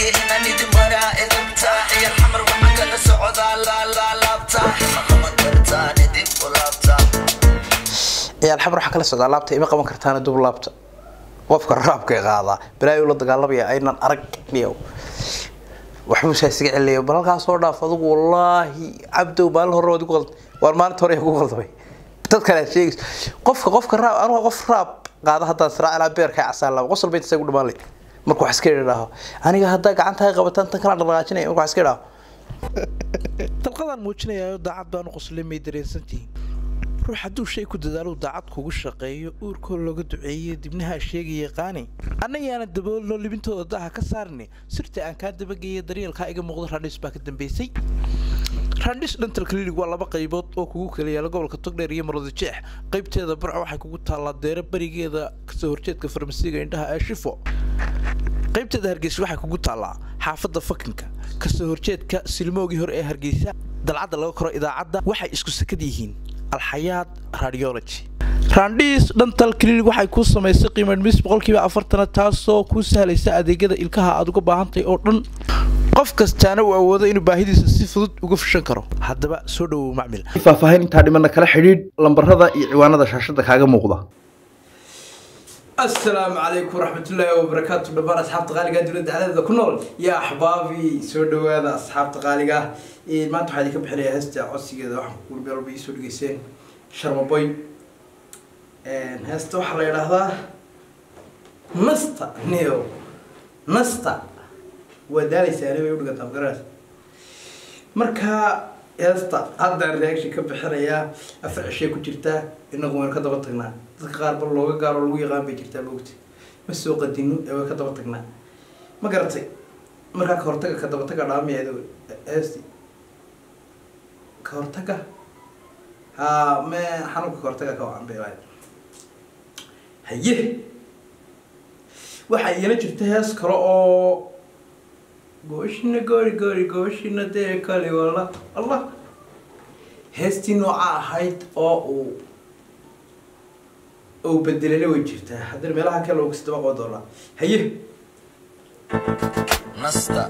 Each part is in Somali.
inaan idin baraa idinta ciyar xamar waxaan kala socdaa laalaalaabta ma qaban kartaan idin u laabta ciyaal xamar waxaa kala socdaa laabta ima qaban kartaana dub laabta qofka raabka qaadaa balaayo la dagaalamaya aynan arag niyow waxbuu saa isaga celinayo bal halkaas soo dhaaf adigu wallaahi cabdow maalin hore waad igu qalda waan maalinta hore igu qaldamay dad kale aad sheegayso qofka qofka raab anuga qof raab qaada haddaan siraa ilaa beerka casaan laba qosol bay isagu dhamaan lay marka wax iska idhaaho aniga haddaa gacantaa qabataan tan kala dhaqaajinaya marka wax iska idhaaho dalqadaan muujinayaa daacad baanu qoslay may dareensantihiin ruux hadduu shay ku dadaalo daacad kugu shaqeeyo uurkoo looga duceeyo dibnaha sheegaya qaani annayaana daboolno libintooda daha ka saarni sirta aan kaa dabageeya daryeelkaa iga muuqda randhis baa ka dambeysay randhis dental clinic waa laba qaybood oo kugu kala yaala gobolka togdheer iyo marwada jeex qaybteeda barca waxay kugu taallaa deero berigeeda kasoo horjeedka farmasiga indhaha ee shifo qaybteeda hargeysa waxay kugu taallaa xaafadda fakinka kasoo horjeedka silmoogii hore ee hargeysa dalcadda laga koro idaacadda waxay isku sakad yihiin alxayaad radiology randhiis dhantal clinic waxay kuu samaysay qiimo dhimis boqolkiiba afartana taasoo kuu sahlaysa adeegyada ilkaha aad uga baahantahay oo dhan qof kastaana uu awoodo inuu baahidiisa si fudud uga fushan karo haddaba soo dhowow macmil faahfaahin intaa dhimana kala xidhiidh lambarada iyo ciwaanada shaashada kaaga muuqda السلام عليكم ورحمة الله وبركاته دبر أصحاب تقاليقة دولة على كنول يا أحبابي سود هذا أصحاب تقاليقة إيه ما أنتم حديك بحرية هستا عصي كذا واحد كل بيرو بيسود جيسين شرم بوي إن هستا وحرة هذا نستا نيو نستا ودالي ساري ويقول قطع قراس مركا heesta haddaan reaction ka bixinayaa afar cishay ku jirtaa inagu waynu ka daba tagnaa dadka qaar bal looga gaaro lagu yaqaan bay jirtaa moogta ma soo qadino ee way ka daba tagnaa ma garatay markaa ka hortaga ka daba taga dhaamiyeeda heesti ka hortaga ha me xanuunka ka hortaga ka wacan bay lahayd haye waxaa iyana jirta hees kale oo gooshina goori goori gooshina dee kali walla allah heestii nooca ahayd oo uu uu bedelele way jirtaa haddana meelaha kale uu kasdaba qoo doonaa haye nasta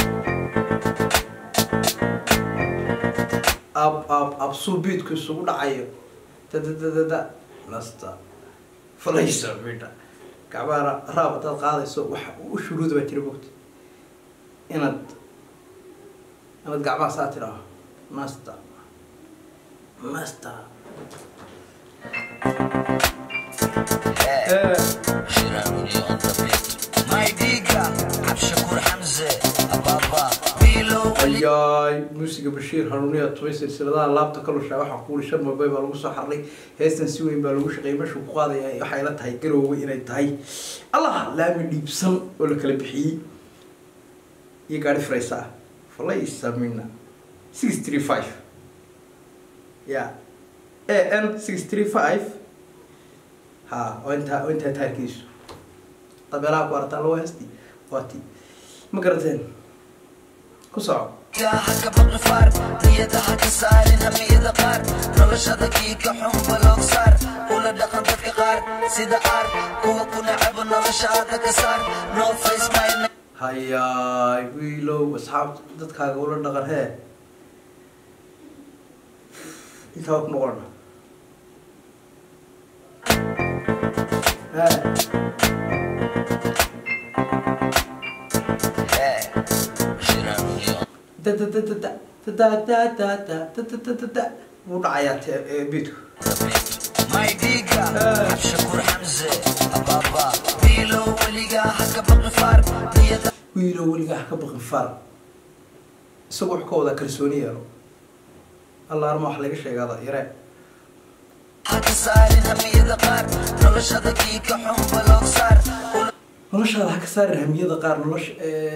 ab ab absuu biidku isugu dhacayo dadadadada nasta falaysa midha gacmaha raab hadaad qaadayso waxa u shuruuda baa jira bogta inaad inaad gacmaha saa tidhaaho nasta nasta shiraanuni on the beat my diga cabshakuur xamse ababa bilow ayaay muusiga bashiir hanuuniya tubay silsiladaha laabta ka lushaa waxaa kuuli shan mabay baa lagu soo xarlay heestan si weyn baa lagu shaqeeyay meeshuu ku qaadaya waxay la tahay garoowe inay tahay allah laami dhiibsan oo la kala bixiyey iyo gaari faraysa ah falaysa mina six three five ya a n six three five ha oo intaa oo intaa taarkiisu dabeelaha ku arataa lagu heesti waa ti ma garateen ku soco haka baqi faar niyada ha ka saarin hamiyada qaar noloshada kiika xun baloog saar ula dhaqan dadka qaar sida aar kuwa ku nacabo noloshaada ka saar no face my hayaay wiilow asxaabta dadkaaga ula dhaqan hee intaa waa ku noqona hee shiraanuni on da da da da da da da da da da da da da da wuu dhacayaa te- ee, beedku the beat my diga cabshakuur xamse ababa bilow weligaa haka baqi faar niyada wiilow weligaa ha ka baqin far isagu wuxuu ka wadaa kalsooni yeelo alla arma wax laga sheegaada yaree ha ka saarin hamiyada qaar noloshada kiika xun baloog saar ula noloshaada ha ka saarin hamiyada qaar nolosha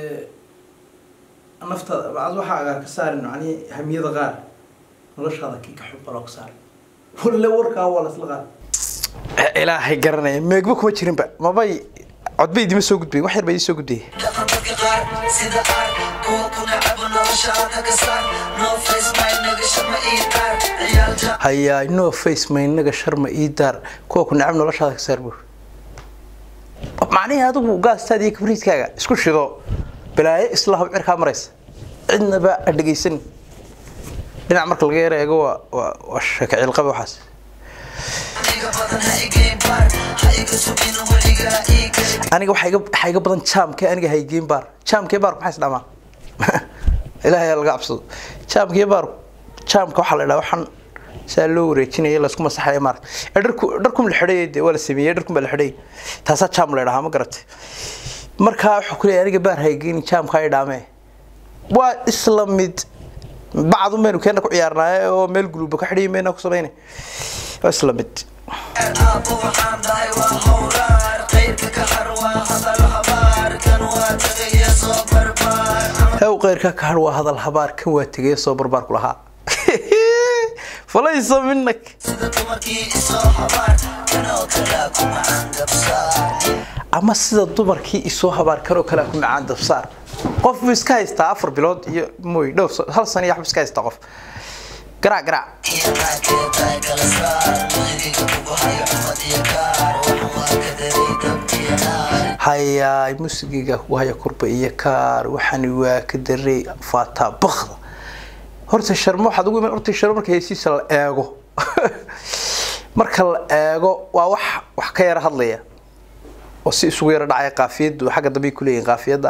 naftaada bacad waxaaga ha ka saarin macnihi hamiyada qaar noloshaada kii ka xubba loo ka saarin walle warkaa waa lasla qaar ilaahay garanaya meegba kuma jirinba mabay codba idima soo gudbay wax yar baa idin soo gudbay dhaqan dadka qaar sida aar kuwa ku nacabo noloshaada ka saar no face my nagasha ma ii qaar ciyaal jaa hayaay no face maynaga sharma ii daar kuwa ku necab noloshaada ka saar buur macnihii adigu gaastaada iyo kabriidkaaga isku shido balaayo isla hab cirkaa maraysa cidnaba ha dhegaysan dhinac marka laga yara eego waa waa waa sheeko cilqaba waxaas iga badan ha igeen baar ha iga sugin weliga ii kale aniga waxaa iga waxaa iga badan jaamka aniga haygeyn baar jaamkee baarku maxaa isdhamaa ilaahay ha laga cabsado jaamkee baarku jaamka waxaa la idhaha waxaan saa loo wareejinaya laysku masaxaya maarata ee dharku dharkum la xidhay dee waa la sameeyey dharkum baa la xidhay taasaa jaam la idhahaa ma garatay markaa wuxuu ku leeyahay aniga baar haygeyn jaamka ay dhaamee waa isla mid bacdu maynu keena ku ciyaarnaaye oo meel guluuba ka xidhiyi mayna ku samaynay waa isla mid aabbo waxaan dhahay waa howraar qayrka ka har waa hadal habaar kan waa tagaya soo barbaar hew qeyrka ka har waa hadal habaar kan waa tegaya soo barbaarku lahaa falaysa minak sida dumarkii isoo habaar kanoo kalaa ku macaan gabsaar ama sida dumarkii isoo habaar kanoo kale ku macaan dabsaar qof buu iska haystaa afar bilood iyo mooy dhowr sa- hal sano iyo waxbuu iska haystaa qof garaac garaac iyo naagkeedaay kala saar muhigiga kugu hayo cumad iyo gaar waxan waa ka daray dab iyo naar hayaay musigiga ku haya kurba iyo kaar waxani waa ka daray faataa bakda horta sharmo waxaad ugu iman horta sharmo marka heysiisa la eego marka la eego waa wax wax ka yara hadlaya oo si isugu yara dhacaya qaafiyadu xagga dambe ay kuleeyihin qaafiyadda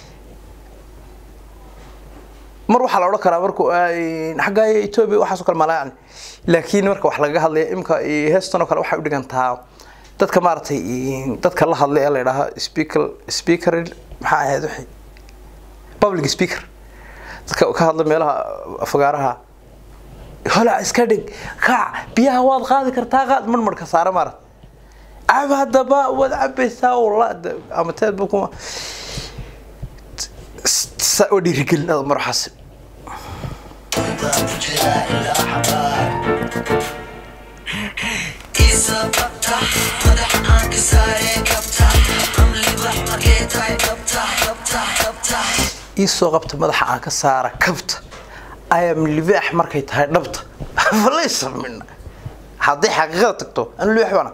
mar waxaa la odhan karaa markuu ay- xagga etoobiya waxaasoo kale malaayan laakiin marka wax lagaga hadlaya imka heestan oo kale waxay u dhigantaa dadka maaragtay dadka la hadlay ee la idhaaha speaker speaker maxaa ahayd wixii public speaker dadka ka hadla meelaha fagaaraha hola iska dhig kaac biyaha waad qaadi kartaa qaad marmarka saara maarata cab haddaba waad cabaysaa walla ama teedba kuma saa oo dhiirigelin ada maraxaas baa ku jira ilaa xabaar isa qabta madax aan ka saare kabta amli bax markee tahay kabta kabta kabta iisoo qabta madaxa aan ka saara kabta ayam libaax markay tahay dhabta falaysa mina hadday xaqiiqada tagto anu libaax baana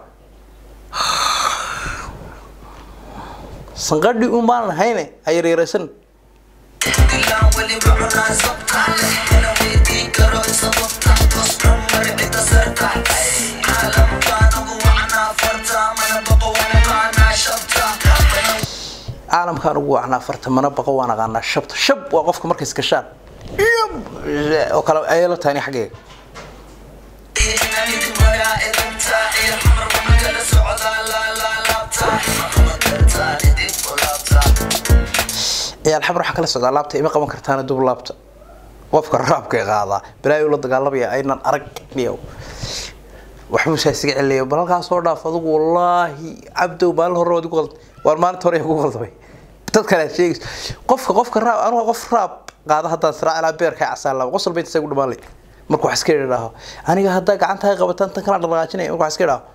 sanqadhi un baan lahayne ayaryaraysan dilaan weli macunaa sabta mana weydiin karo sababta bas cumar cidda sarta caalam baan ugu wacnaa farta mana baqo wana qaanaa shabta caalamkaan ugu wacnaa farta mana baqo waan aqaanaa shabta shab waa qofka markay iskashaan Yab! oo kale ayay la tahay xaggayga inanidi maraa idinta iyo xamar wanagala socdaa laalaalaabta maqama kartaan idib u laabta ciyaal xamar waxaa kala socdaa laabta ima qaban kartaana dub laabta qofka raabka ee qaadaa balaayo la dagaalamaya aynan arag niyow waxbuu saa isaga celinayo bal halkaas soo dhaaf adigu wallaahi cabdow maalin hore waad igu qalda waar maalinta hore igu qaldamay dad kale aad sheegayso qofka qofka raab anuga qof raab qaada haddaan siraa ilaa beerka casaan laba qosol bay isagu dhamaan lay marka wax iska idhaaho aniga haddaa gacantahay qabataan tan kala dhaqaajinaya marka wax iska idhaaho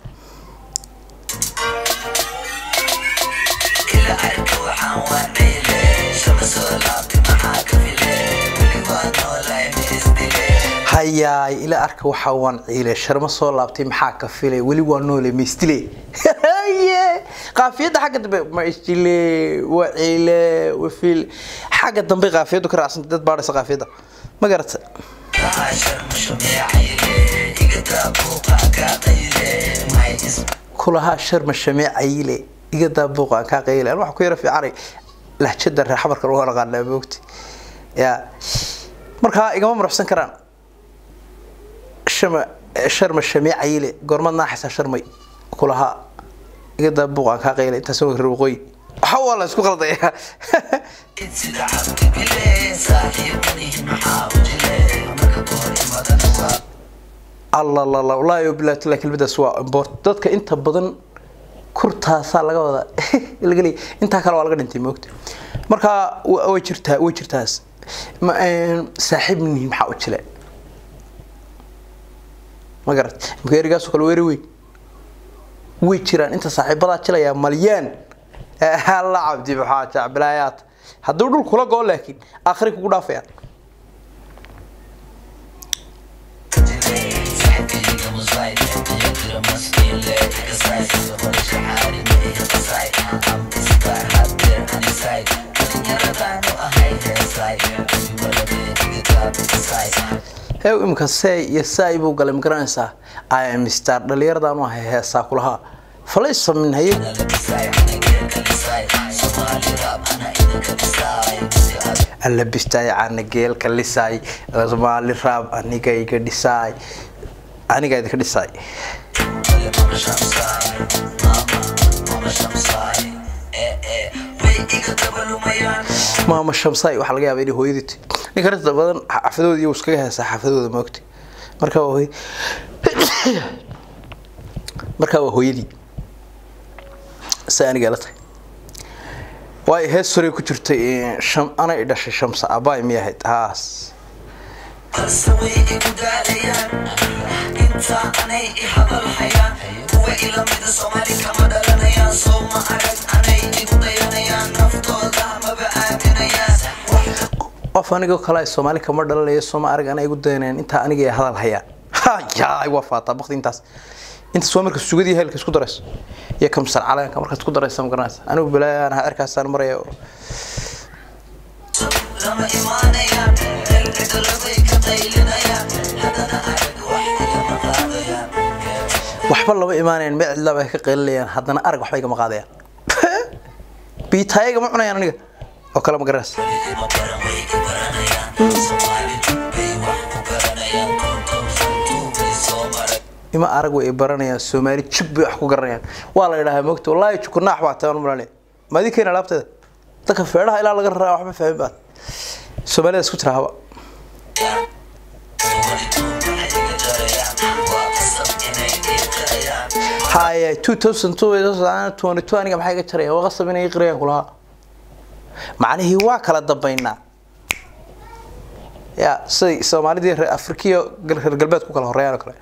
ila arka waxaan waanayle shama soo laabti maxaa ka file weli waa noolahay miisdile hayaay ila arka waxaa waan ciile sharma soo laabtay maxaa ka filay weli waa noole maistile haye qaafiyadda xagga dambe maistile waa ciile waa fil xagga dambe qaafiyaddu ka raacsantay dad baadhaysa qaafiyadda ma garata kaashar mushameecayle iga daabuuqa kaa qayle may is kulahaa sharma shamee cayile iga daabuuqa aan kaa qayle an waxa ku yara fiicanay lahjada reexamarka lagu naqaanaa moogti ya markaa igama muruxsan karaan shama sharma shamee cayile goormad naaxaysaa sharmay kulahaa iga daabuuqa aan kaa qayle intaas waa reer waqooyi waxa waa la isku qaldayaa sida cabdi bile saaxiibadihi maxaa u jile marka goor imadana waa alla la la wallaahi bilaah tilaa kelmadaas waa import dadka inta badan kurtaasaa laga wada laga leeyahay intaa kale waa laga dhintay moogta marka wa- way jirtaa way jirtaas ma een, saaxiib nihi maxaa u jile ma garat imka erigaasoo kale weeri weyn way jiraan inta saaxiibadaa jilayaa malyaan alla cabdi maxaa jacbilaayaat hadduu dhul kula go laakiin aakhiri kugu dhaafayaan صاحبي مصايب يقدر مسكين لك قصايد ولا شعاري ما هي قصايد عم تسكر حاضر انا سايد heew imika say iyo saay buu galay magaranaysaa im star dhalinyaradan u ahay heesaa kulahaa falaysa min haye alla bistaay cana geelka lisaay somaali raab aniga iga dhisaay aniga idinka dhisaay maama shamsaay waxaa laga yaaba inay hooyadii ti ninka inta badan xaafadooda iyo iskaga heesaa xaafadooda maogti marka waa hooy markaa waa hooyadii sa aniga la tahay waayo hees horey ku jirtay sham anay dhashay shamsa abaay miyay ahayd haas balse way igu daalayaan intaa anay i hadalhayaan kuwa ilamida soomaali kama dhalanayaan soo ma arag anay igu dayanayaan naftooda maba aaminayaan qof anigoo kale ay soomaali kama dhalanaya sooma arag ana igu dayanayaan intaa aniga ay hadal hayaan hayaay waa faataa bakti intaas intaas waa marka sugadii heelka isku darayso iyo kamsar caleenka markaad isku daraysa ma garanaysa anigu balaayaan ha erkaasaan maraya lama imaanayaan meel cidladay ka qaylinayaan haddana arag wax igama qaadayaan waxba lama imaanayaan meel cidlaaba ay ka qeylinayaan haddana arag waxba igama qaadayaan biitaayaga ma cunayaan aniga oo kale ma garanaysa ima baran way i baranayaan soomaali bay wax ku garanayaan konton fantuu bay soo maray ima arag way baranayaan soomaali jib bay wax ku garanayaan waa la idhahaa mogta wallaahi jukunaax baa taban malale maadi keena alaabteeda dadka feedhaha ilaa laga raraa waxba fahmin baad soomaalida isku tira haba haya two thousand two twenty two aniga maxay ga jarayaan waa qasab inay qirayaan kulahaa macnihii waa kala dambaynaa ya siday soomaalidii reer afrikiyo reer galbeed ku kala horeeyaan oo kale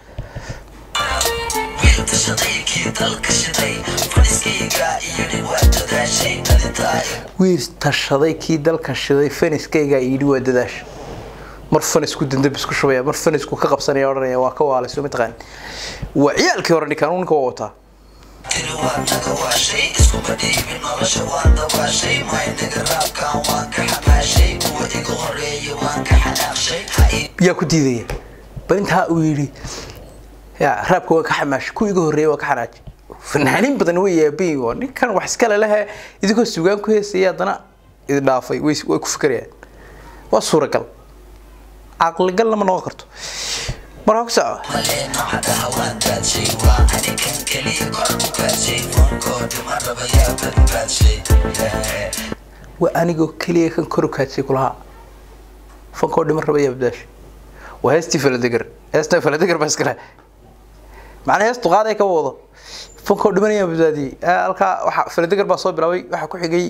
wiil tashaday kii dalka shiday faniskayga iyidhi waa dadaashay dhalintaa wiil tashaday kii dalka shiday faniskayga yidhi waa dadaasha mar fanisku dandab isku shubaya mar fanisku ka qabsanaya odhanaya waa ka waalay soo mataqaan waa ciyaalkii hore ninkan ninka waa wataa tiri waa naga waashay iskuma dhiibin nolosha waan dabaashay maynaga raabkan waan ka xamaashay kuwa iga horeeya waan ka xanaaqshay ha ii yaa ku diidaya bal intaa uu yidhi ya raabka waa ka xamaash ku iga horreeya waa ka xanaaji fanaaniin badan way yaabayin oo ninkan wax iskale lehe idinkoo sugaan ku heesaya haddana idin dhaafay way way ku fikerayaan waa suuragal caqligal lama noqon karto markaa ku soco maleeno hadaha waan daadshay waa anikan keliya kor ku gaadshay fonkooda ma raba yaa badbaadshay waa anigoo keliya kan kor u kaadsay kulahaa fankoo dhima raba yaa badbaasha waa heestii faladegar heestaa faladegar baa iskale macnaa hees duqaaday ka wado fankoo dhiman ayaa badbaadiyey Ah, halkaa waxa faladegar baa soo bilaabay waxaa ku xigay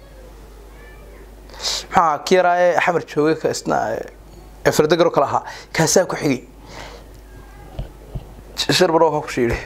maxaa ki yaraaye xamar jooge ka isna ee faladegar oo kale ahaa kaasaa ku xigay sharbaro waxaa ku shiidhay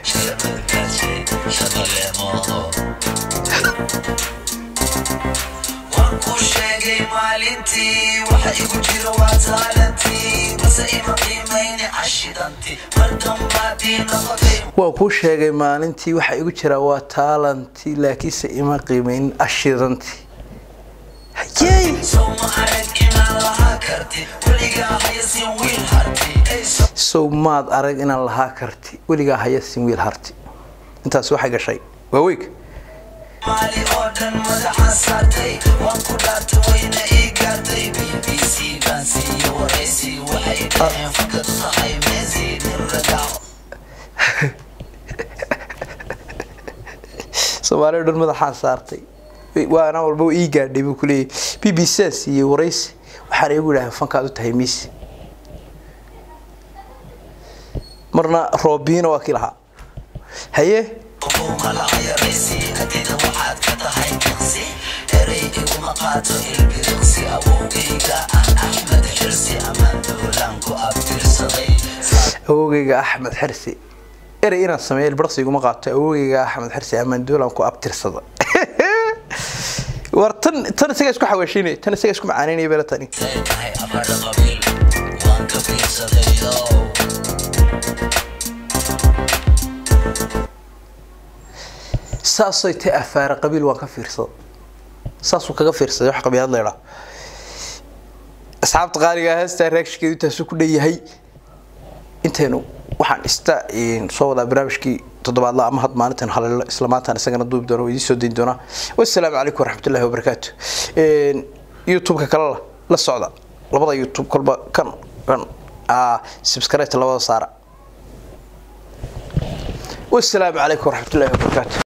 waan ku sheegay maalintii waxa igu jira waa taalantii base ima qiimayni cashidanti mar dambaadii noqotay waa kuu sheegay maalintii waxaa igu jiraa waa taalanti laakiinse ima qiimayn ashidanti hayey soo ma arag inaan lahaa karti weligaa hayasin wiil harti Ay, sow maad arag inaan lahaa karti weligaa haya sin wiil harti intaas waxay gashay waa weeg maali oo dhan madaxaan saartay waan ku dhaartay wayna ii gaartay b b c baan siiye waraysi waxay dhaheen fakad tahay meesi nin ragac soomaaliya dhan madaxaan saartay waana walba ii gaadhay buu kuleeyahy b b c iyo waraysi waxaana igu idhahay fankaad u tahay miisi marna roobiina waa kii lahaa haye malacayaraysi adida waxaad ka tahay jinsi erey iguma qaato ilbiriqsi awowgayga aan axmed xirsi amaan dowlaan ku abtirsaday awogeyga axmed xirsi erey inaan sameeyo ilbarqsi iguma qaato awogeyga axmed xirsi amaan doolan ku abtirsada war tan tan isagaa isku xawaashinaya tan isagaa isku macaanaynaya bela tani say tahay afadha qabiil waan ka fiirsadayo saasay ta afaara qabiil waan ka fiirsada saasuu kaga fiirsaday wax qabiilad leedhaa asxaabta qaaliga heestaa reakshinkeedu intaasu ku dhanyahay intaynu waxaan ista soo wadaa barnaamijkii toddobaadla ama had maalintan haleelo isla maantaan isagana duubi doona idiin soo dayn doonaa wassalaamu calaykum waraxmatullahi wabarakaatu youtube-ka kale la socda labada youtube kolba kan kan subscribe labada saara والسلام عليكم ورحمة الله وبركاته